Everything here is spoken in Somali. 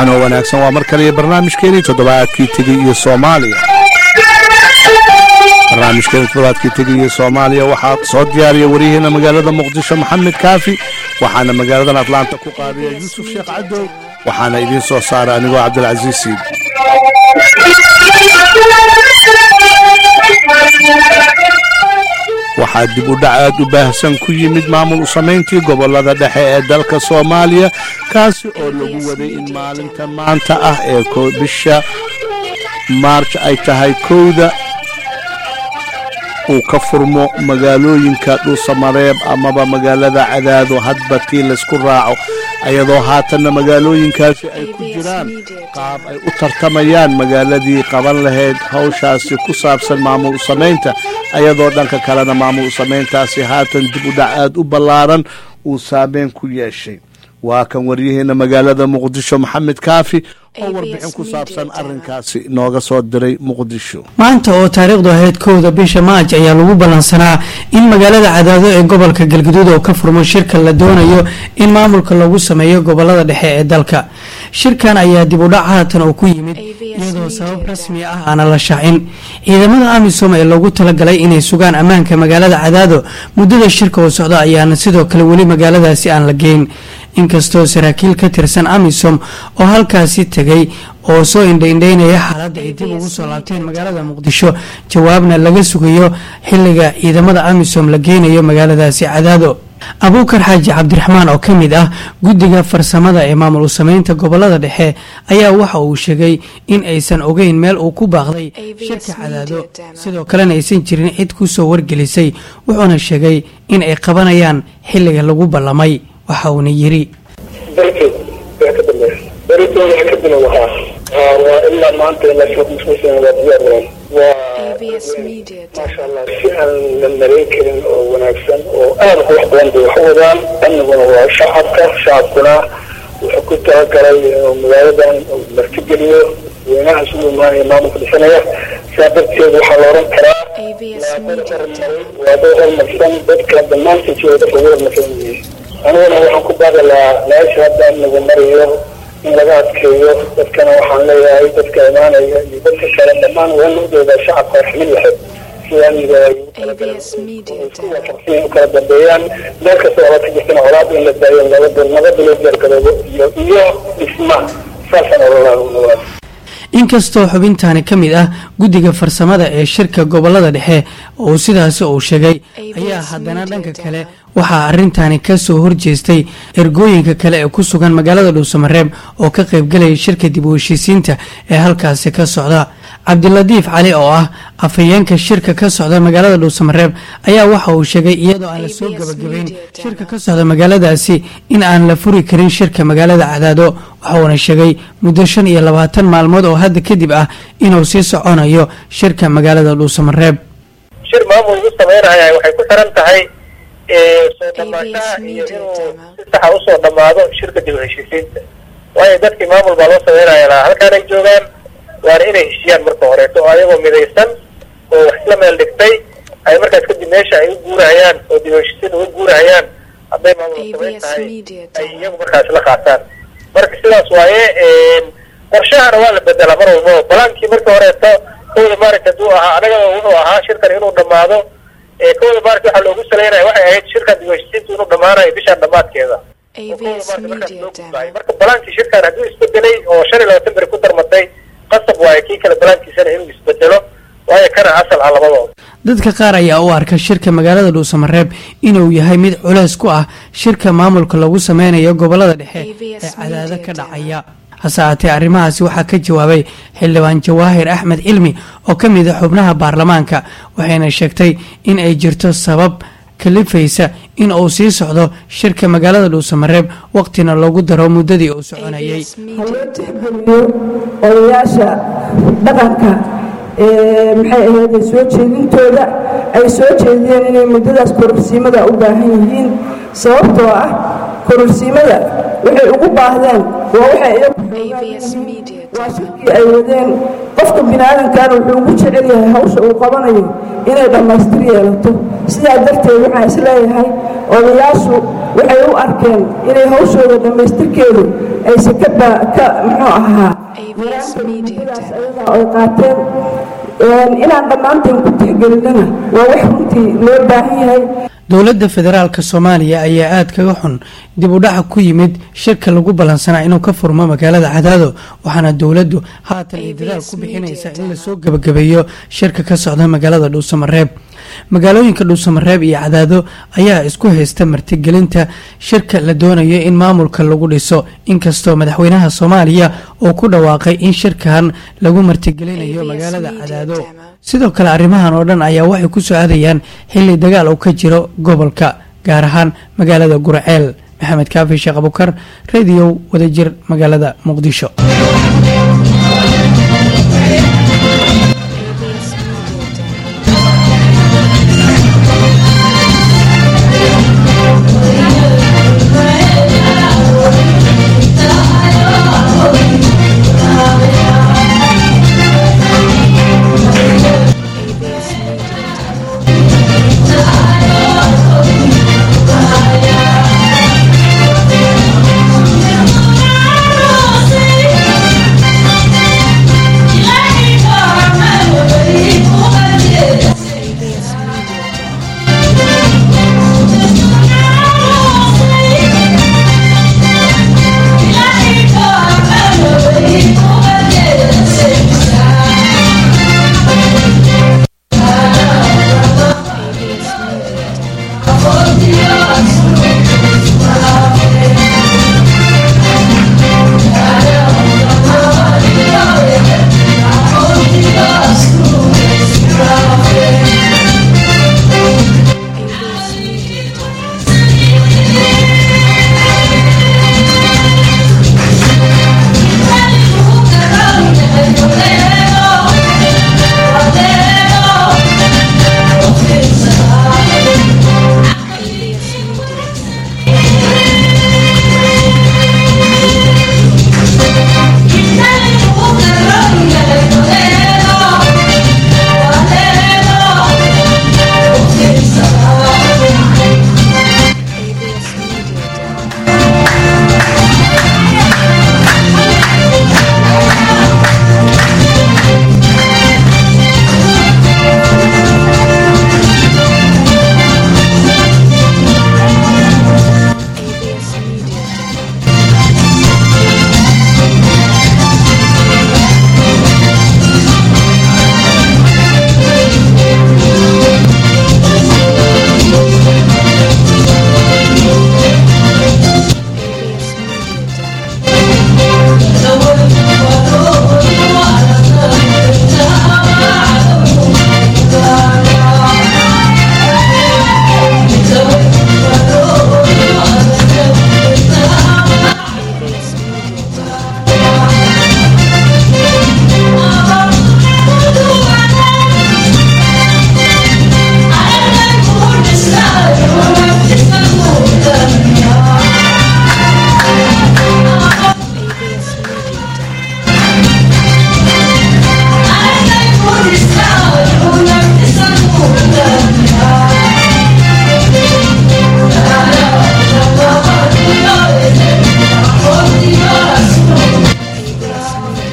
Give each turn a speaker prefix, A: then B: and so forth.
A: wacanoo wanaagsan waa mar kaliya barnaamijkeenii toddobaadkii tegey iyo soomaaliya barnaamijkeeni toddobaadkii tegey iyo soomaaliya waxaa soo diyaariya waryaheena magaalada muqdisho maxamed kaafi waxaana magaaladan atlaanta ku qaadaya yuusuf sheekh cadow waxaana idiin soo saara anigoo cabdilcasiis siid waxaa dib u dhac aad u baahsan ku yimid maamul u samayntii gobollada dhexe ee dalka soomaaliya kaasi oo lagu waday in maalinta maanta ah ee bisha maarj ay tahay kowda uu ka furmo magaalooyinka dhuusamareeb amaba magaalada cadaado hadba tii laysku raaco ayadoo haatanna magaalooyinkaasi ay ku jiraan qaab ay u tartamayaan magaaladii qaban lahayd hawshaasi ku saabsan maamul u samaynta ayadoo dhanka kalena maamul u samayntaasi haatan dib u dhac aad u ballaaran uu saameyn ku yeeshay waa kan waryaheena magaalada muqdisho maxamed kaafi oo warbixin ku saabsan arinkaasi nooga soo diray muqdisho
B: maanta oo taariikhdu ahayd kowda bisha maaj ayaa lagu ballansanaa in magaalada cadaado ee gobolka galgaduud oo ka furmo shirka la doonayo in maamulka lagu sameeyo gobolada dhexe ee dalka shirkan ayaa dib u dhac haatan oo ku yimid iyadoo sabab rasmi ah aana la shaacin ciidamada amisom ee loogu talagalay inay sugaan ammaanka magaalada cadaado muddada shirka oo socda ayaana sidoo kale weli magaaladaasi aan la geyn inkastoo saraakiil ka tirsan amisom oo halkaasi tegay oo soo indhaindhaynaya xaaladda ay dib ugu soo laabteen magaalada muqdisho jawaabna laga sugayo xilliga ciidamada amisom la geynayo magaaladaasi cadaado abuukar xaaji cabdiraxmaan oo ka mid ah guddiga farsamada ee maamul u sameynta gobolada dhexe ayaa waxa uu sheegay in aysan ogeyn meel uu ku baaqday shirka cadaado sidoo kalena aysan jirin cid ku soo wargelisay wuxuuna sheegay in ay qabanayaan xilliga lagu ballamay waxa uuna yiri
C: darteed waa ka dambeeya darteed waxaa ka bilow ahaa waa ilaa maanta ilaa shirkumusmusan waa diyaar weyn waa maasha allah si aan la marayn karin oo wanaagsan oo aad qurux badan bay wax u wadaan amniguna waa shacabka shacabkuna wuxuu ku talagalay inuu magaaladan martigeliyo weynaha isugu imaanaya maamulka dhisanaya sidaa darteed waxaa la oran karaa waa dad hormarsan dadka dhammaantii jooga dadka ugu hormarsan yihiin aniguna waxaan ku baaqi lahaa meesha hadda amnigu marayo in laga adkeeyo dadkana waxaan leeyahay dadka imaanaya iyo dadka kale dhammaan waa nugdooda shacabka raxmid lahayd sida amniga ay u kala dambeeyaan meel kasta oo ka jirtana colaad in la daayo nabada nabada loo diyaargaroobo iyo iyo dhisma saasaan ololaa
B: inkastoo xubintaani ka mid ah guddiga farsamada ee shirka gobolada dhexe oo sidaasi uu sheegay ayaa haddana dhanka kale waxaa arrintaani ka soo horjeestay ergooyinka kale ee ku sugan magaalada dhuusamareeb oo ka qaybgalaya shirka dib u heshiisiinta ee halkaasi ka socda cabdilatiif cali oo ah afhayeenka shirka ka socda magaalada dhuusamareeb ayaa waxa uu sheegay iyadoo aan la soo gabagabeyn shirka ka socda magaaladaasi in aan la furi karin shirka magaalada cadaado waxauna sheegay muddo shan iyo labaatan maalmood oo hadda kadib ah inuu sii soconayo shirka magaalada dhuusamareeb
C: shir maamul ugu sameynaya waxay ku xiran tahay soo dhamaashaha iyo inuu si saxa usoo dhamaado shirka dib u heshiisiinta waayo dadkii maamul baa loo sameynaya lahaa halkaanay joogaan waana inay heshiyaan marka horeeto oo ayagoo midaysan oo wax isla meel dhigtay ay markaas kadib meesha ay u guurahayaan oo dib u heshiisiin uga guurahayaan hadday maamul samayn tahay ay iyagu markaas la qaataan marka sidaas waaye qorshahana waa la bedelaa mar walbaba balaankii marka horeeto kowda maaragta hadduu ahaa anagaba wuxuu ahaa shirkan inuu dhamaado kowda maaragta waxaa loogu saleynaya waxay ahayd shirkan dib u heshiisiintu inuu dhamaanayo bishaan dhamaadkeeda marka balaankii shirkan hadduu isbedelay oo shan iyo labaatan beri ku darmatay qasab waaye kii kale balaankiisana inuu isbedelo waayo kana asal ah labadooda
B: dadka qaar ayaa u arka shirka magaalada dhuusamareeb inuu yahay mid culeys ku ah shirka maamulka lagu sameynayo gobolada dhexe ee cadaado ka dhacaya hase aatee arrimahaasi waxaa ka jawaabay xildhibaan jawaahir axmed cilmi oo ka mid a xubnaha baarlamaanka waxayna sheegtay in ay jirto sabab kalifaysa in uu sii socdo shirka magaalada dhuusamareeb waqtina loogu daro muddadii uu soconayay
D: haloo tixgeliyo odayaasha dhaqanka maxay ahayd soo jeedintooda ay soo jeediyeen inay muddadaas kororsiimada u baahan yihiin sababtoo ah kororsiimada waxay ugu baahdeen waa waxay waa shirkii ay wadeen qofka biniaadamkaana wuxuu ugu jecel yahay hawsha uu qabanayo inay dhammaystir yeelato sidaa darteed waxaan isleeyahay odayaashu waxay u arkeen inay hawshooda dhammaystirkeedu ayse ka ka muxuu ahaa muddadaas ayadaa ay qaateen inaan dhammaanteen ku tixgelinana waa wax runtii loo baahan yahay
B: dowladda federaalka soomaaliya ayaa aada kaga xun dib u dhaca ku yimid shirka lagu ballansanaa inuu ka furmo magaalada cadaado waxaana dowladdu haatan ay dadaal ku bixinaysa in lasoo gebagabeeyo shirka ka socda magaalada dhuusamareeb magaalooyinka dhuusamareeb iyo cadaado ayaa isku haysta martigelinta shirka la doonayo in maamulka lagu dhiso inkastoo madaxweynaha soomaaliya uu ku dhawaaqay in shirkan lagu martigelinayo magaalada cadaado sidoo kale arrimahan oo dhan ayaa waxay ku soo aadayaan xilli dagaal uu ka jiro gobolka gaar ahaan magaalada gurceel maxamed kaafi sheekh abukar rediyo wadajir magaalada muqdisho